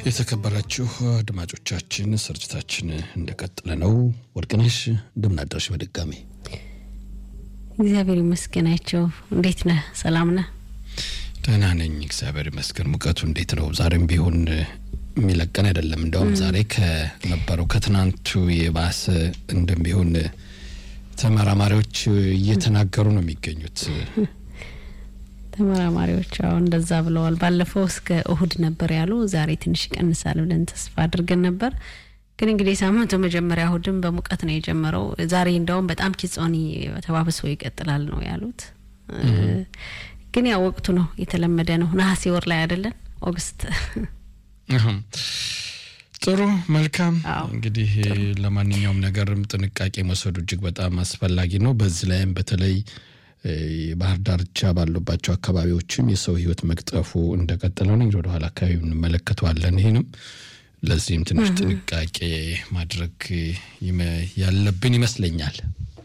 የተከበራችሁ አድማጮቻችን ስርጭታችን እንደቀጠለ ነው። ወርቅነሽ እንደምናደርሽ በድጋሚ እግዚአብሔር ይመስገናቸው። እንዴት ነህ? ሰላም ነህ? ደህና ነኝ፣ እግዚአብሔር ይመስገን። ሙቀቱ እንዴት ነው? ዛሬም ቢሆን የሚለቀን አይደለም። እንደውም ዛሬ ከነበረው ከትናንቱ የባሰ እንደሚሆን ተመራማሪዎች እየተናገሩ ነው የሚገኙት። ተመራማሪዎች አዎ እንደዛ ብለዋል። ባለፈው እስከ እሁድ ነበር ያሉ፣ ዛሬ ትንሽ ይቀንሳል ብለን ተስፋ አድርገን ነበር። ግን እንግዲህ ሳምንቱ መጀመሪያ እሁድም በሙቀት ነው የጀመረው። ዛሬ እንደውም በጣም ኪጾኒ ተባብሶ ይቀጥላል ነው ያሉት። ግን ያው ወቅቱ ነው የተለመደ ነው። ነሐሴ ወር ላይ አይደለን ኦገስት። ጥሩ መልካም። እንግዲህ ለማንኛውም ነገርም ጥንቃቄ መውሰዱ እጅግ በጣም አስፈላጊ ነው። በዚህ ላይም በተለይ የባህር ዳርቻ ባሉባቸው አካባቢዎችም የሰው ሕይወት መቅጠፉ እንደቀጠለ ነው። እንግዲህ ወደኋላ አካባቢ እንመለከተዋለን። ይህንም ለዚህም ትንሽ ጥንቃቄ ማድረግ ያለብን ይመስለኛል።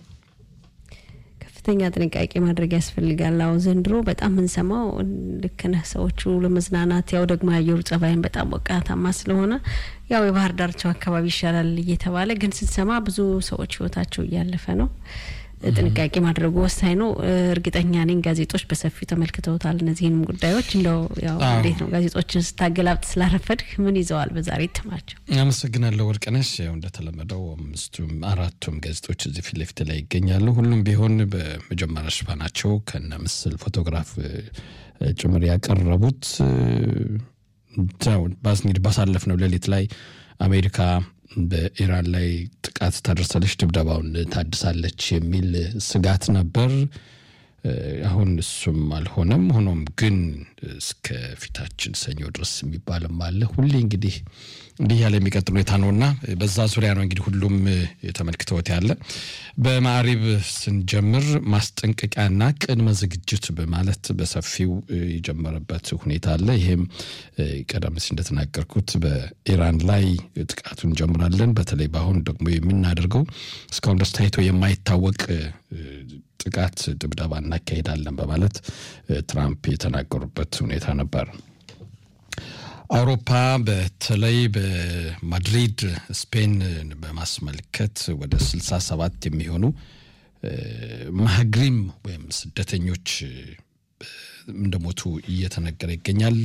ከፍተኛ ጥንቃቄ ማድረግ ያስፈልጋል። አዎ ዘንድሮ በጣም የምንሰማው ልክ ነህ። ሰዎቹ ለመዝናናት ያው ደግሞ የአየሩ ጸባይን በጣም ሞቃታማ ስለሆነ ያው የባህር ዳርቻው አካባቢ ይሻላል እየተባለ ግን ስንሰማ ብዙ ሰዎች ህይወታቸው እያለፈ ነው። ጥንቃቄ ማድረጉ ወሳኝ ነው። እርግጠኛ ነኝ ጋዜጦች በሰፊው ተመልክተውታል እነዚህንም ጉዳዮች። እንደው ያው እንዴት ነው ጋዜጦችን ስታገላብጥ ስላረፈድህ ምን ይዘዋል በዛሬ እትማቸው? አመሰግናለሁ ወርቅነሽ። ያው እንደተለመደው አምስቱም አራቱም ጋዜጦች እዚህ ፊት ለፊት ላይ ይገኛሉ። ሁሉም ቢሆን በመጀመሪያ ሽፋናቸው ከነ ምስል ፎቶግራፍ ጭምር ያቀረቡት እንግዲህ ባሳለፍነው ሌሊት ላይ አሜሪካ በኢራን ላይ ጥቃት ታደርሳለች፣ ድብደባውን ታድሳለች የሚል ስጋት ነበር። አሁን እሱም አልሆነም። ሆኖም ግን እስከ ፊታችን ሰኞ ድረስ የሚባልም አለ። ሁሌ እንግዲህ እንዲህ ያለ የሚቀጥል ሁኔታ ነውና በዛ ዙሪያ ነው እንግዲህ ሁሉም የተመልክተውት ያለ። በማዕሪብ ስንጀምር ማስጠንቀቂያና ቅድመ ዝግጅት በማለት በሰፊው የጀመረበት ሁኔታ አለ። ይሄም ቀደም ሲል እንደተናገርኩት በኢራን ላይ ጥቃቱን እንጀምራለን፣ በተለይ በአሁን ደግሞ የምናደርገው እስካሁን ድረስ ታይቶ የማይታወቅ ጥቃት ድብደባ እናካሄዳለን በማለት ትራምፕ የተናገሩበት ሁኔታ ነበር። አውሮፓ በተለይ በማድሪድ ስፔን በማስመልከት ወደ ስልሳ ሰባት የሚሆኑ ማህግሪም ወይም ስደተኞች እንደሞቱ እየተነገረ ይገኛል።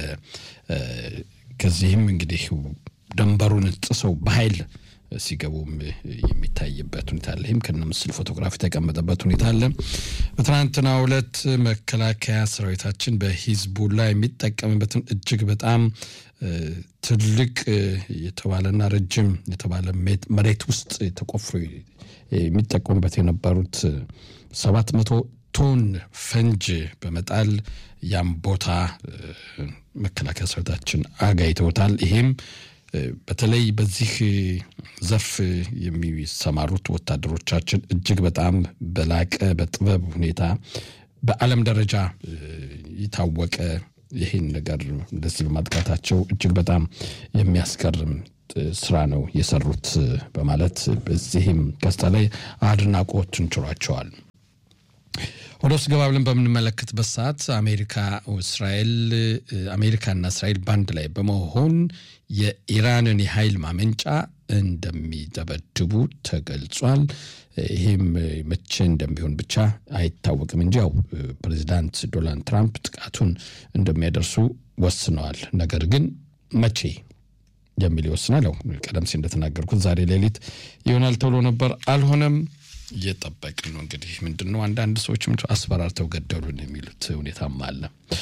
ከዚህም እንግዲህ ደንበሩን ጥሰው በኃይል ሲገቡም የሚታይበት ሁኔታ አለ። ይህም ከነ ምስል ፎቶግራፍ የተቀመጠበት ሁኔታ አለ። በትናንትናው ዕለት መከላከያ ሰራዊታችን በሂዝቡላ የሚጠቀምበትን እጅግ በጣም ትልቅ የተባለና ረጅም የተባለ መሬት ውስጥ ተቆፍሮ የሚጠቀሙበት የነበሩት ሰባት መቶ ቶን ፈንጅ በመጣል ያም ቦታ መከላከያ ሰራዊታችን አጋይተውታል። ይሄም በተለይ በዚህ ዘርፍ የሚሰማሩት ወታደሮቻችን እጅግ በጣም በላቀ በጥበብ ሁኔታ በዓለም ደረጃ የታወቀ ይህን ነገር እንደዚህ በማጥቃታቸው እጅግ በጣም የሚያስገርም ስራ ነው የሰሩት በማለት በዚህም ከስታ ላይ አድናቆትን ችሯቸዋል። ወደ ውስጥ ገባ ብለን በምንመለከትበት ሰዓት አሜሪካ እስራኤል አሜሪካና እስራኤል ባንድ ላይ በመሆን የኢራንን የኃይል ማመንጫ እንደሚደበድቡ ተገልጿል። ይህም መቼ እንደሚሆን ብቻ አይታወቅም እንጂ ያው ፕሬዚዳንት ዶናልድ ትራምፕ ጥቃቱን እንደሚያደርሱ ወስነዋል። ነገር ግን መቼ የሚል ይወስናል። ያው ቀደም ሲል እንደተናገርኩት ዛሬ ሌሊት ይሆናል ተብሎ ነበር፣ አልሆነም። እየጠበቅን ነው እንግዲህ ምንድን ነው አንዳንድ ሰዎች አስፈራርተው ገደሉን የሚሉት ሁኔታም አለ።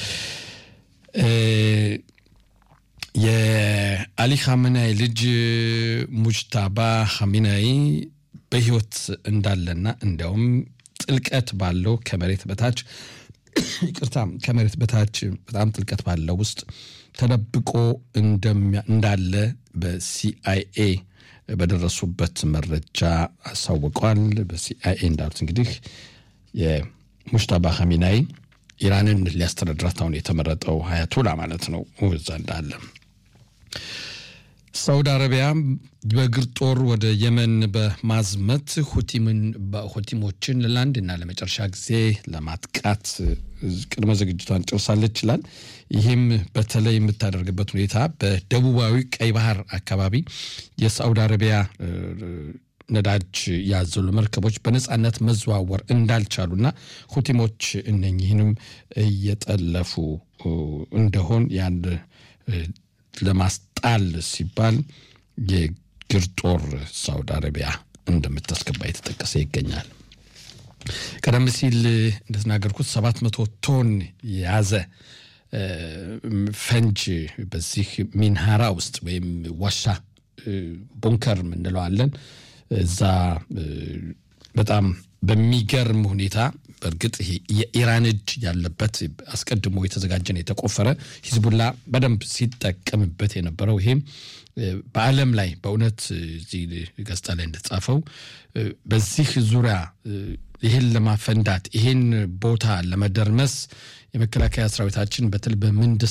የአሊ ኻሜናይ ልጅ ሙጅታባ ኻሜናይ በህይወት እንዳለና እንዲያውም ጥልቀት ባለው ከመሬት በታች ይቅርታ፣ ከመሬት በታች በጣም ጥልቀት ባለው ውስጥ ተደብቆ እንዳለ በሲአይኤ በደረሱበት መረጃ አሳውቀዋል። በሲአይኤ እንዳሉት እንግዲህ የሙጅታባ ኻሜናይ ኢራንን ሊያስተዳድራት አሁን የተመረጠው ሀያቱላ ማለት ነው እዛ እንዳለ ሳውዲ አረቢያ በእግር ጦር ወደ የመን በማዝመት ሁቲሞችን ለአንድና ለመጨረሻ ጊዜ ለማጥቃት ቅድመ ዝግጅቷን ጨርሳለች ይችላል። ይህም በተለይ የምታደርግበት ሁኔታ በደቡባዊ ቀይ ባህር አካባቢ የሳዑዲ አረቢያ ነዳጅ ያዘሉ መርከቦች በነፃነት መዘዋወር እንዳልቻሉና ሁቲሞች እነኚህንም እየጠለፉ እንደሆን ያን ለማስጣል ሲባል የግር ጦር ሳውዲ አረቢያ እንደምታስገባ የተጠቀሰ ይገኛል። ቀደም ሲል እንደተናገርኩት ሰባት መቶ ቶን የያዘ ፈንጅ በዚህ ሚንሃራ ውስጥ ወይም ዋሻ ቡንከር እንለዋለን እዛ በጣም በሚገርም ሁኔታ በእርግጥ ይሄ የኢራን እጅ ያለበት አስቀድሞ የተዘጋጀን የተቆፈረ ሂዝቡላ በደንብ ሲጠቀምበት የነበረው ይሄም በዓለም ላይ በእውነት እዚህ ገጽታ ላይ እንደተጻፈው በዚህ ዙሪያ ይህን ለማፈንዳት ይህን ቦታ ለመደርመስ የመከላከያ ሰራዊታችን በትል በምንድስ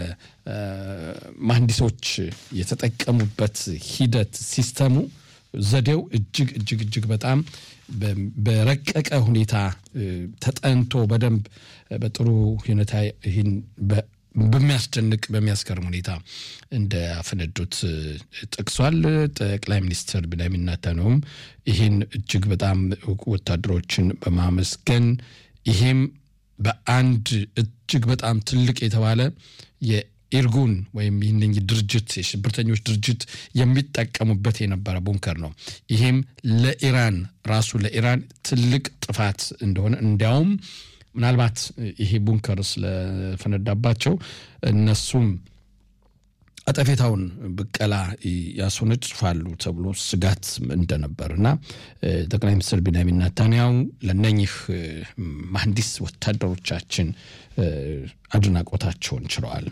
በመሐንዲሶች የተጠቀሙበት ሂደት ሲስተሙ ዘዴው እጅግ እጅግ እጅግ በጣም በረቀቀ ሁኔታ ተጠንቶ በደንብ በጥሩ ሁኔታ ይህን በሚያስደንቅ በሚያስገርም ሁኔታ እንዳፈነዱት ጠቅሷል። ጠቅላይ ሚኒስትር ቢንያሚን ኔታንያሁም ይህን እጅግ በጣም ወታደሮችን በማመስገን ይሄም በአንድ እጅግ በጣም ትልቅ የተባለ ኢርጉን ወይም ይህን ድርጅት የሽብርተኞች ድርጅት የሚጠቀሙበት የነበረ ቡንከር ነው። ይህም ለኢራን ራሱ ለኢራን ትልቅ ጥፋት እንደሆነ እንዲያውም ምናልባት ይሄ ቡንከር ስለፈነዳባቸው እነሱም አጠፌታውን ብቀላ ያስወነጭፋሉ ተብሎ ስጋት እንደነበር እና ጠቅላይ ሚኒስትር ቢንያሚን ኔታንያሁ ለነኚህ መሐንዲስ ወታደሮቻችን አድናቆታቸውን ችለዋል።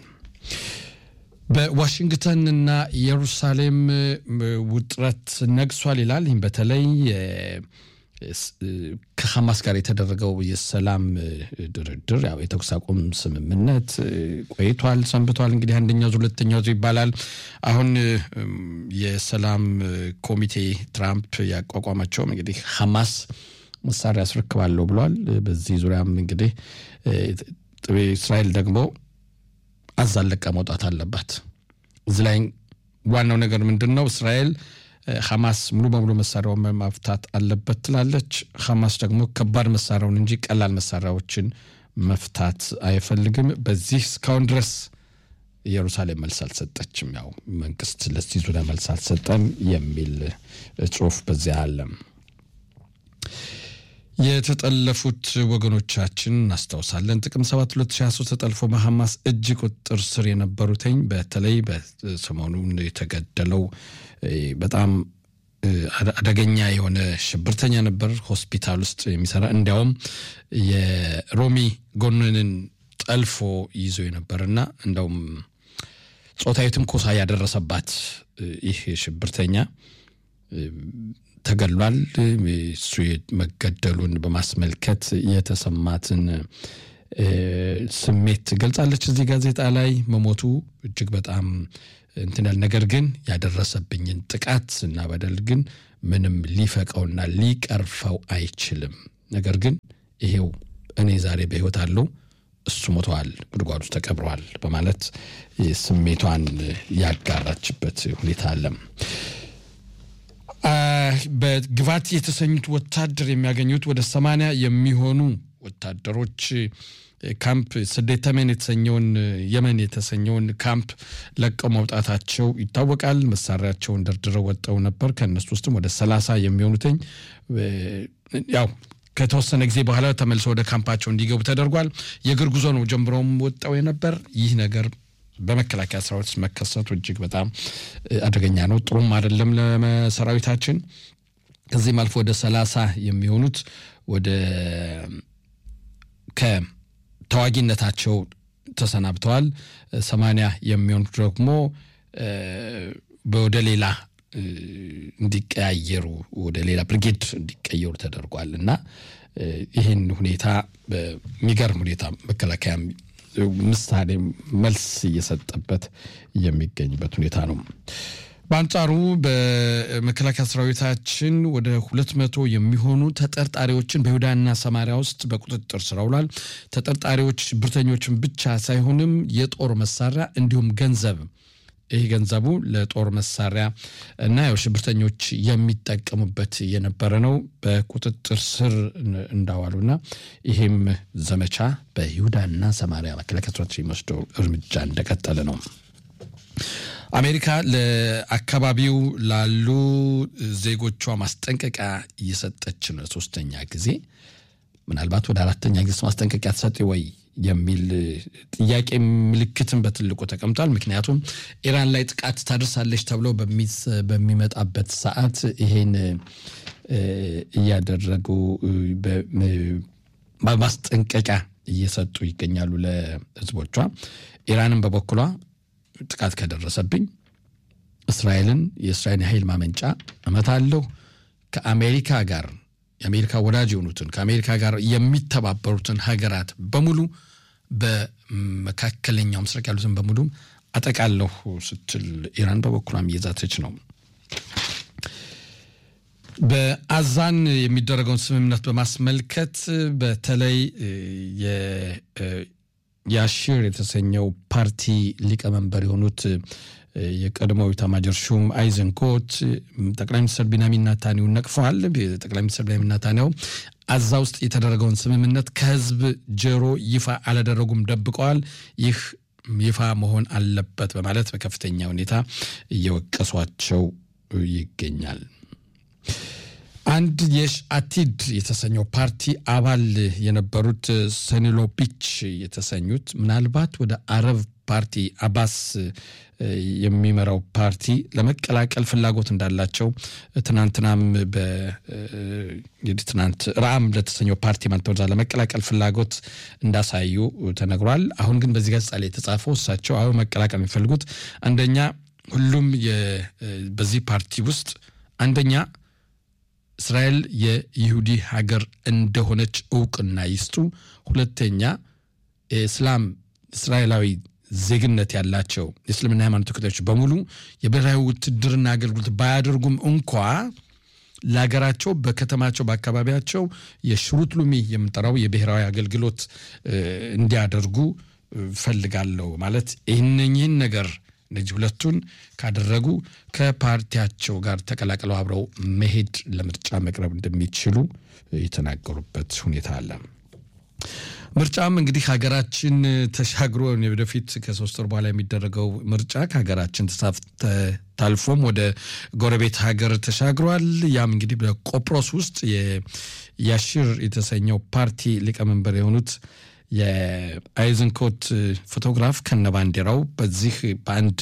በዋሽንግተንና ኢየሩሳሌም ውጥረት ነግሷል ይላል። ይህም በተለይ ከሐማስ ጋር የተደረገው የሰላም ድርድር ያው የተኩስ አቁም ስምምነት ቆይቷል፣ ሰንብቷል። እንግዲህ አንደኛው ዙር ሁለተኛው ዙር ይባላል። አሁን የሰላም ኮሚቴ ትራምፕ ያቋቋማቸውም እንግዲህ ሐማስ መሳሪያ አስረክባለሁ ብሏል። በዚህ ዙሪያም እንግዲህ እስራኤል ደግሞ አዛለቃ መውጣት አለባት። እዚህ ላይ ዋናው ነገር ምንድን ነው? እስራኤል ሐማስ ሙሉ በሙሉ መሳሪያውን መፍታት አለበት ትላለች። ሐማስ ደግሞ ከባድ መሳሪያውን እንጂ ቀላል መሳሪያዎችን መፍታት አይፈልግም። በዚህ እስካሁን ድረስ ኢየሩሳሌም መልስ አልሰጠችም። ያው መንግስት ለዚህ ዙሪያ መልስ አልሰጠም የሚል ጽሁፍ በዚያ አለ። የተጠለፉት ወገኖቻችን እናስታውሳለን። ጥቅምት 7 2023 ተጠልፎ በሐማስ እጅ ቁጥጥር ስር የነበሩትኝ በተለይ በሰሞኑን የተገደለው በጣም አደገኛ የሆነ ሽብርተኛ ነበር፣ ሆስፒታል ውስጥ የሚሰራ እንዲያውም የሮሚ ጎንንን ጠልፎ ይዞ የነበርና እንደውም ጾታዊ ትንኮሳ ያደረሰባት ይህ ሽብርተኛ ተገሏል። እሱ መገደሉን በማስመልከት የተሰማትን ስሜት ገልጻለች። እዚህ ጋዜጣ ላይ መሞቱ እጅግ በጣም እንትናል። ነገር ግን ያደረሰብኝን ጥቃት እና በደል ግን ምንም ሊፈቀውና ሊቀርፈው አይችልም። ነገር ግን ይሄው እኔ ዛሬ በሕይወት አለው እሱ ሞተዋል፣ ጉድጓድ ውስጥ ተቀብረዋል በማለት ስሜቷን ያጋራችበት ሁኔታ አለም። በግባት የተሰኙት ወታደር የሚያገኙት ወደ ሰማንያ የሚሆኑ ወታደሮች ካምፕ ስደተመን የተሰኘውን የመን የተሰኘውን ካምፕ ለቀው መውጣታቸው ይታወቃል። መሳሪያቸውን ደርድረው ወጠው ነበር። ከእነሱ ውስጥም ወደ ሰላሳ የሚሆኑትኝ ያው ከተወሰነ ጊዜ በኋላ ተመልሰው ወደ ካምፓቸው እንዲገቡ ተደርጓል። የእግር ጉዞ ነው ጀምረውም ወጣው የነበር ይህ ነገር በመከላከያ ሰራዊት መከሰቱ እጅግ በጣም አደገኛ ነው፣ ጥሩም አይደለም ለሰራዊታችን። ከዚህም አልፎ ወደ ሰላሳ የሚሆኑት ወደ ከተዋጊነታቸው ተሰናብተዋል። ሰማንያ የሚሆኑት ደግሞ ወደ ሌላ እንዲቀያየሩ ወደ ሌላ ብርጌድ እንዲቀየሩ ተደርጓል እና ይህን ሁኔታ በሚገርም ሁኔታ መከላከያ ምሳሌ መልስ እየሰጠበት የሚገኝበት ሁኔታ ነው። በአንጻሩ በመከላከያ ሰራዊታችን ወደ ሁለት መቶ የሚሆኑ ተጠርጣሪዎችን በይሁዳና ሰማሪያ ውስጥ በቁጥጥር ስር አውሏል። ተጠርጣሪዎች ሽብርተኞችን ብቻ ሳይሆንም የጦር መሳሪያ እንዲሁም ገንዘብ ይህ ገንዘቡ ለጦር መሳሪያ እና ያው ሽብርተኞች የሚጠቀሙበት የነበረ ነው በቁጥጥር ስር እንዳዋሉና ይህም ዘመቻ በይሁዳና ሰማሪያ መከላከያ ሰራዊት የሚወስደው እርምጃ እንደቀጠለ ነው። አሜሪካ ለአካባቢው ላሉ ዜጎቿ ማስጠንቀቂያ እየሰጠች ነው። ሶስተኛ ጊዜ ምናልባት ወደ አራተኛ ጊዜ ማስጠንቀቂያ ትሰጥ ወይ የሚል ጥያቄ ምልክትን በትልቁ ተቀምጧል። ምክንያቱም ኢራን ላይ ጥቃት ታደርሳለች ተብሎ በሚመጣበት ሰዓት ይሄን እያደረጉ ማስጠንቀቂያ እየሰጡ ይገኛሉ ለሕዝቦቿ። ኢራንን በበኩሏ ጥቃት ከደረሰብኝ እስራኤልን የእስራኤል የኃይል ማመንጫ እመታለሁ ከአሜሪካ ጋር የአሜሪካ ወዳጅ የሆኑትን ከአሜሪካ ጋር የሚተባበሩትን ሀገራት በሙሉ በመካከለኛው ምስራቅ ያሉትን በሙሉ አጠቃለሁ ስትል ኢራን በበኩሏም እየዛተች ነው። በአዛን የሚደረገውን ስምምነት በማስመልከት በተለይ የአሺር የተሰኘው ፓርቲ ሊቀመንበር የሆኑት የቀድሞው ኤታማዦር ሹም አይዘንኮት ጠቅላይ ሚኒስትር ቢንያሚን ኔታንያሁን ነቅፈዋል። ጠቅላይ ሚኒስትር ቢንያሚን ኔታንያሁ አዛ ውስጥ የተደረገውን ስምምነት ከህዝብ ጆሮ ይፋ አላደረጉም፣ ደብቀዋል። ይህ ይፋ መሆን አለበት በማለት በከፍተኛ ሁኔታ እየወቀሷቸው ይገኛል። አንድ የሽ አቲድ የተሰኘው ፓርቲ አባል የነበሩት ሰኒሎቢች የተሰኙት ምናልባት ወደ አረብ ፓርቲ አባስ የሚመራው ፓርቲ ለመቀላቀል ፍላጎት እንዳላቸው ትናንትናም እንግዲህ ትናንት ራአም ለተሰኘው ፓርቲ ማለት ወዛ ለመቀላቀል ፍላጎት እንዳሳዩ ተነግሯል። አሁን ግን በዚህ ገጽ ላይ የተጻፈው እሳቸው አሁን መቀላቀል የሚፈልጉት አንደኛ ሁሉም በዚህ ፓርቲ ውስጥ አንደኛ እስራኤል የይሁዲ ሀገር እንደሆነች እውቅና ይስጡ። ሁለተኛ የእስላም እስራኤላዊ ዜግነት ያላቸው የእስልምና ሃይማኖት ተከታዮች በሙሉ የብሔራዊ ውትድርና አገልግሎት ባያደርጉም እንኳ ለሀገራቸው በከተማቸው በአካባቢያቸው የሽሩት ሉሚ የምንጠራው የብሔራዊ አገልግሎት እንዲያደርጉ ፈልጋለሁ ማለት ይህንኝህን ነገር እነዚህ ሁለቱን ካደረጉ ከፓርቲያቸው ጋር ተቀላቅለው አብረው መሄድ ለምርጫ መቅረብ እንደሚችሉ የተናገሩበት ሁኔታ አለ። ምርጫም እንግዲህ ሀገራችን ተሻግሮ ወደፊት ከሶስት ወር በኋላ የሚደረገው ምርጫ ከሀገራችን ታልፎም ወደ ጎረቤት ሀገር ተሻግሯል። ያም እንግዲህ በቆጵሮስ ውስጥ የያሽር የተሰኘው ፓርቲ ሊቀመንበር የሆኑት የአይዝንኮት ፎቶግራፍ ከነባንዲራው በዚህ በአንድ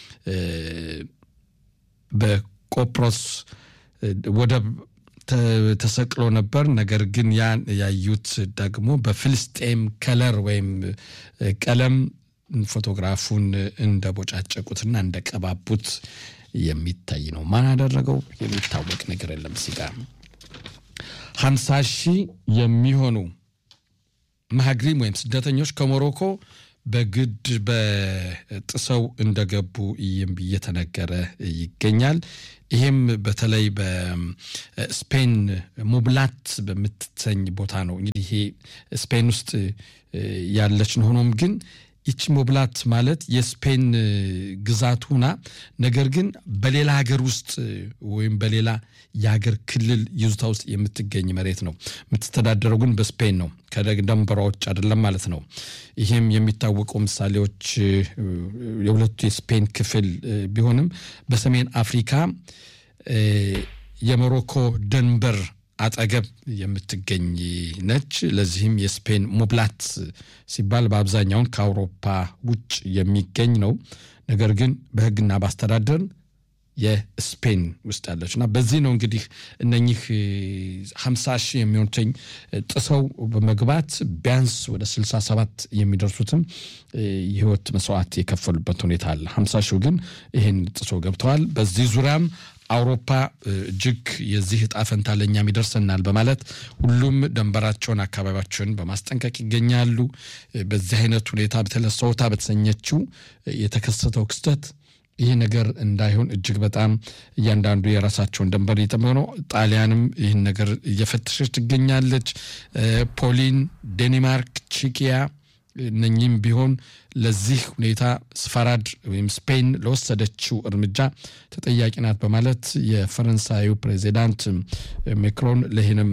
በቆጵሮስ ወደብ ተሰቅሎ ነበር። ነገር ግን ያን ያዩት ደግሞ በፍልስጤም ከለር ወይም ቀለም ፎቶግራፉን እንደቦጫጨቁትና እንደቀባቡት የሚታይ ነው። ማን ያደረገው የሚታወቅ ነገር የለም። ሲጋ ሀምሳ ሺህ የሚሆኑ መሀግሪም ወይም ስደተኞች ከሞሮኮ በግድ በጥሰው እንደገቡ እየተነገረ ይገኛል። ይህም በተለይ በስፔን ሙብላት በምትሰኝ ቦታ ነው። እንግዲህ ይሄ ስፔን ውስጥ ያለች ነው። ሆኖም ግን ይቺ ሞብላት ማለት የስፔን ግዛት ሁና ነገር ግን በሌላ ሀገር ውስጥ ወይም በሌላ የሀገር ክልል ይዞታ ውስጥ የምትገኝ መሬት ነው። የምትተዳደረው ግን በስፔን ነው። ከደንበሯ ውጭ አይደለም ማለት ነው። ይህም የሚታወቁ ምሳሌዎች የሁለቱ የስፔን ክፍል ቢሆንም በሰሜን አፍሪካ የሞሮኮ ደንበር አጠገብ የምትገኝ ነች። ለዚህም የስፔን ሙብላት ሲባል በአብዛኛውን ከአውሮፓ ውጭ የሚገኝ ነው። ነገር ግን በሕግና በአስተዳደር የስፔን ውስጥ ያለች እና በዚህ ነው እንግዲህ እነኚህ ሀምሳ ሺህ የሚሆኑትኝ ጥሰው በመግባት ቢያንስ ወደ ስልሳ ሰባት የሚደርሱትም የህይወት መስዋዕት የከፈሉበት ሁኔታ አለ። ሀምሳ ሺው ግን ይህን ጥሰው ገብተዋል። በዚህ ዙሪያም አውሮፓ እጅግ የዚህ እጣ ፈንታ ለእኛም ይደርሰናል በማለት ሁሉም ደንበራቸውን አካባቢያቸውን በማስጠንቀቅ ይገኛሉ። በዚህ አይነት ሁኔታ በተለይ ሶውታ በተሰኘችው የተከሰተው ክስተት ይህ ነገር እንዳይሆን እጅግ በጣም እያንዳንዱ የራሳቸውን ደንበር እየጠበቁ ነው። ጣሊያንም ይህን ነገር እየፈተሸች ትገኛለች። ፖሊን፣ ዴንማርክ፣ ቺኪያ እነኚህም ቢሆን ለዚህ ሁኔታ ስፋራድ ወይም ስፔን ለወሰደችው እርምጃ ተጠያቂ ናት በማለት የፈረንሳዩ ፕሬዚዳንት ሜክሮን ለይህንም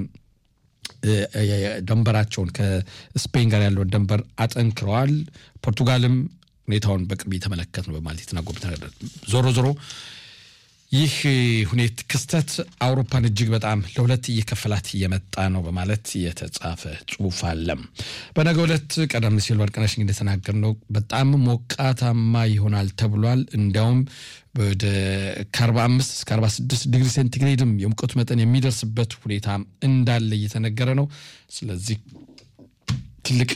ደንበራቸውን ከስፔን ጋር ያለውን ደንበር አጠንክረዋል። ፖርቱጋልም ሁኔታውን በቅርብ የተመለከት ነው በማለት የተናገሩት ነገር ዞሮ ዞሮ ይህ ሁኔት ክስተት አውሮፓን እጅግ በጣም ለሁለት እየከፈላት እየመጣ ነው በማለት የተጻፈ ጽሑፍ አለ። በነገ ዕለት ቀደም ሲል ወርቅነሽ እንደተናገር ነው በጣም ሞቃታማ ይሆናል ተብሏል። እንዲያውም ወደ ከ45 እስከ 46 ዲግሪ ሴንቲግሬድም የሙቀቱ መጠን የሚደርስበት ሁኔታ እንዳለ እየተነገረ ነው። ስለዚህ ትልቅ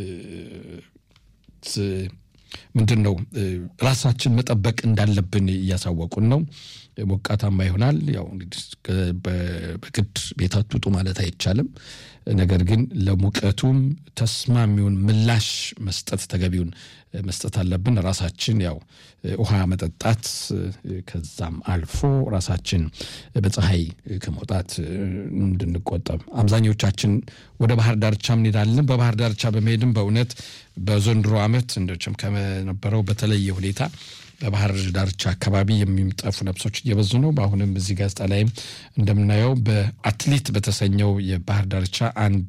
ምንድን ነው ራሳችን መጠበቅ እንዳለብን እያሳወቁን ነው። ሞቃታማ ይሆናል። ያው እንግዲህ በግድ ቤት አትውጡ ማለት አይቻልም። ነገር ግን ለሙቀቱም ተስማሚውን ምላሽ መስጠት ተገቢውን መስጠት አለብን። ራሳችን ያው ውሃ መጠጣት፣ ከዛም አልፎ ራሳችን በፀሐይ ከመውጣት እንድንቆጠብ አብዛኞቻችን ወደ ባህር ዳርቻ እንሄዳለን። በባህር ዳርቻ በመሄድም በእውነት በዘንድሮ ዓመት እንደችም ከነበረው በተለየ ሁኔታ በባህር ዳርቻ አካባቢ የሚጠፉ ነፍሶች እየበዙ ነው። በአሁንም እዚህ ጋዜጣ ላይም እንደምናየው በአትሌት በተሰኘው የባህር ዳርቻ አንድ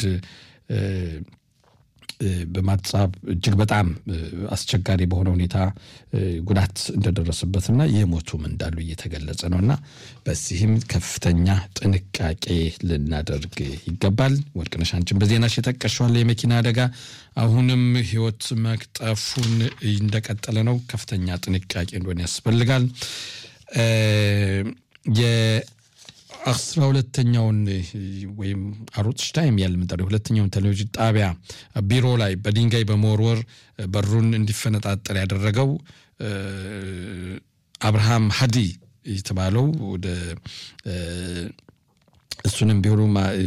በማጻብ እጅግ በጣም አስቸጋሪ በሆነ ሁኔታ ጉዳት እንደደረሰበትና የሞቱም እንዳሉ እየተገለጸ ነው እና በዚህም ከፍተኛ ጥንቃቄ ልናደርግ ይገባል። ወርቅነሽ አንቺን በዜናሽ የጠቀሽዋል የመኪና አደጋ አሁንም ሕይወት መቅጠፉን እንደቀጠለ ነው። ከፍተኛ ጥንቃቄ እንደሆነ ያስፈልጋል። አስራ ሁለተኛውን ወይም አሩት ሽታይም ያለ ምንጠሪው ሁለተኛውን ቴሌቪዥን ጣቢያ ቢሮ ላይ በድንጋይ በመወርወር በሩን እንዲፈነጣጠር ያደረገው አብርሃም ሀዲ የተባለው ወደ እሱንም ቢሆኑ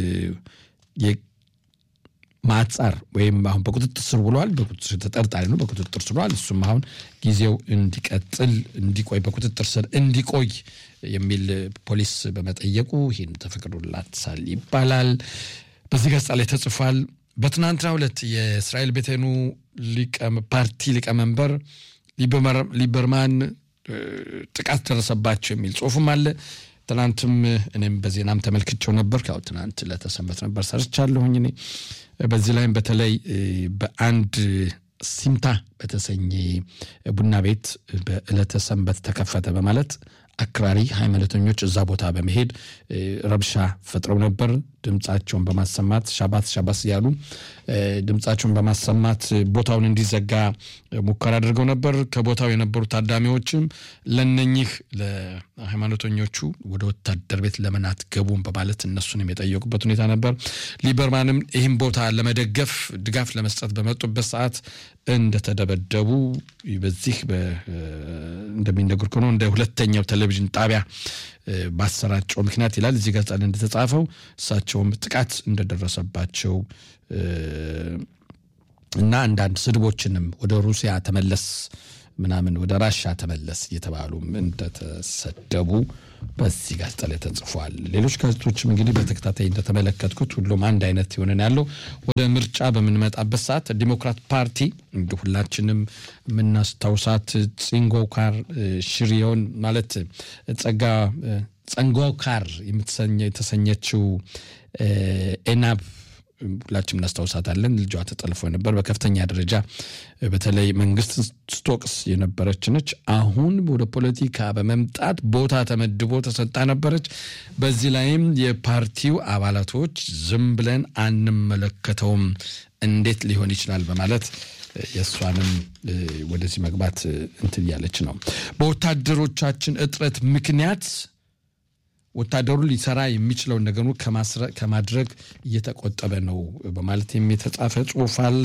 ማጻር ወይም አሁን በቁጥጥር ስር ውሏል። በቁጥጥር ተጠርጣሪ ነው፣ በቁጥጥር ስር ውሏል። እሱም አሁን ጊዜው እንዲቀጥል እንዲቆይ በቁጥጥር ስር እንዲቆይ የሚል ፖሊስ በመጠየቁ ይህን ተፈቅዶላታል ይባላል። በዚህ ገጻ ላይ ተጽፏል። በትናንትናው ዕለት የእስራኤል ቤቴኑ ፓርቲ ሊቀመንበር ሊበርማን ጥቃት ደረሰባቸው የሚል ጽሁፍም አለ። ትናንትም እኔም በዜናም ተመልክቼው ነበር። ያው ትናንት ለተሰንበት ነበር ሰርቻለሁኝ እኔ በዚህ ላይም በተለይ በአንድ ሲምታ በተሰኘ ቡና ቤት በዕለተ ሰንበት ተከፈተ በማለት አክራሪ ሃይማኖተኞች እዛ ቦታ በመሄድ ረብሻ ፈጥረው ነበር። ድምፃቸውን በማሰማት ሻባት ሻባስ እያሉ ድምፃቸውን በማሰማት ቦታውን እንዲዘጋ ሙከራ አድርገው ነበር። ከቦታው የነበሩ ታዳሚዎችም ለነኚህ ለሃይማኖተኞቹ ወደ ወታደር ቤት ለምን አትገቡም በማለት እነሱንም የጠየቁበት ሁኔታ ነበር። ሊበርማንም ይህም ቦታ ለመደገፍ ድጋፍ ለመስጠት በመጡበት ሰዓት እንደተደበደቡ በዚህ እንደሚነገር ከሆነ እንደ ሁለተኛው ቴሌቪዥን ጣቢያ ባሰራጨው ምክንያት ይላል እዚህ ገጻ ላይ እንደተጻፈው እሳቸውም ጥቃት እንደደረሰባቸው እና አንዳንድ ስድቦችንም ወደ ሩሲያ ተመለስ ምናምን ወደ ራሻ ተመለስ እየተባሉም እንደተሰደቡ በዚህ ጋዜጣ ላይ ተጽፏል። ሌሎች ጋዜጦችም እንግዲህ በተከታታይ እንደተመለከትኩት ሁሉም አንድ አይነት የሆነን ያለው ወደ ምርጫ በምንመጣበት ሰዓት ዲሞክራት ፓርቲ እንደ ሁላችንም የምናስታውሳት ጽንጎካር ሽሪዮን ማለት ጸጋ ጸንጎካር የተሰኘችው ኤናብ ሁላችንም እናስታውሳታለን። ልጇ ተጠልፎ ነበር። በከፍተኛ ደረጃ በተለይ መንግስት ስቶቅስ የነበረች ነች። አሁን ወደ ፖለቲካ በመምጣት ቦታ ተመድቦ ተሰጣ ነበረች። በዚህ ላይም የፓርቲው አባላቶች ዝም ብለን አንመለከተውም፣ እንዴት ሊሆን ይችላል በማለት የእሷንም ወደዚህ መግባት እንትን እያለች ነው። በወታደሮቻችን እጥረት ምክንያት ወታደሩ ሊሰራ የሚችለውን ነገሩ ከማድረግ እየተቆጠበ ነው በማለት የተጻፈ ጽሁፍ አለ።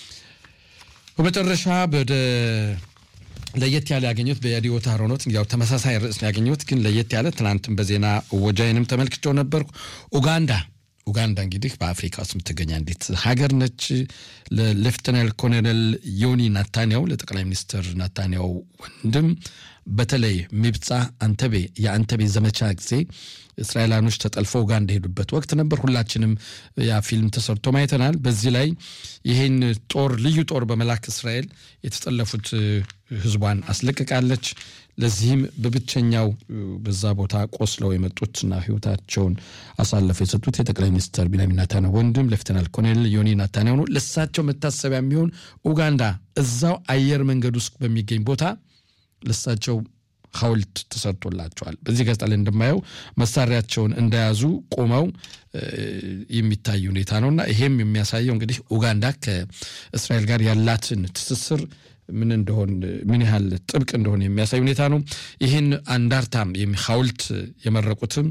በመጨረሻ ወደ ለየት ያለ ያገኘሁት በየዲዮታ ሮኖት ያው ተመሳሳይ ርዕስ ያገኘሁት ግን ለየት ያለ ትናንትም በዜና ወጃይንም ተመልክቼው ነበርኩ። ኡጋንዳ ኡጋንዳ እንግዲህ በአፍሪካ ውስጥ የምትገኝ አንዲት ሀገር ነች። ለሌፍተናል ኮሎኔል ዮኒ ናታንያው ለጠቅላይ ሚኒስትር ናታንያው ወንድም በተለይ ሚብፃ አንተቤ የአንተቤ ዘመቻ ጊዜ እስራኤላኖች ተጠልፈው ኡጋንዳ የሄዱበት ወቅት ነበር። ሁላችንም ያ ፊልም ተሰርቶ ማይተናል። በዚህ ላይ ይህን ጦር ልዩ ጦር በመላክ እስራኤል የተጠለፉት ህዝቧን አስለቅቃለች። ለዚህም በብቸኛው በዛ ቦታ ቆስለው የመጡትና ህይወታቸውን አሳልፈው የሰጡት የጠቅላይ ሚኒስትር ቢንያሚን ኔታንያሁ ወንድም ሌፍተናል ኮሎኔል ዮኒ ናታንያሁ ነው። ለሳቸው መታሰቢያ የሚሆን ኡጋንዳ እዛው አየር መንገድ ውስጥ በሚገኝ ቦታ ለሳቸው ሐውልት ተሰርቶላቸዋል። በዚህ ገጽታ ላይ እንደማየው መሳሪያቸውን እንደያዙ ቆመው የሚታይ ሁኔታ ነውና ይሄም የሚያሳየው እንግዲህ ኡጋንዳ ከእስራኤል ጋር ያላትን ትስስር ምን እንደሆን ምን ያህል ጥብቅ እንደሆነ የሚያሳይ ሁኔታ ነው። ይህን አንዳርታም ሐውልት የመረቁትም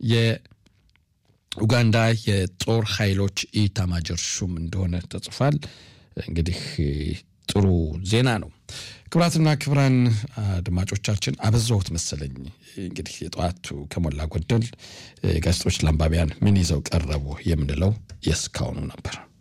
የኡጋንዳ የጦር ኃይሎች ኢታማጆር ሹም እንደሆነ ተጽፏል። እንግዲህ ጥሩ ዜና ነው። ክቡራትና ክቡራን አድማጮቻችን አበዛሁት መሰለኝ። እንግዲህ የጠዋቱ ከሞላ ጎደል ጋዜጦች ለአንባቢያን ምን ይዘው ቀረቡ የምንለው የእስካሁኑ ነበር።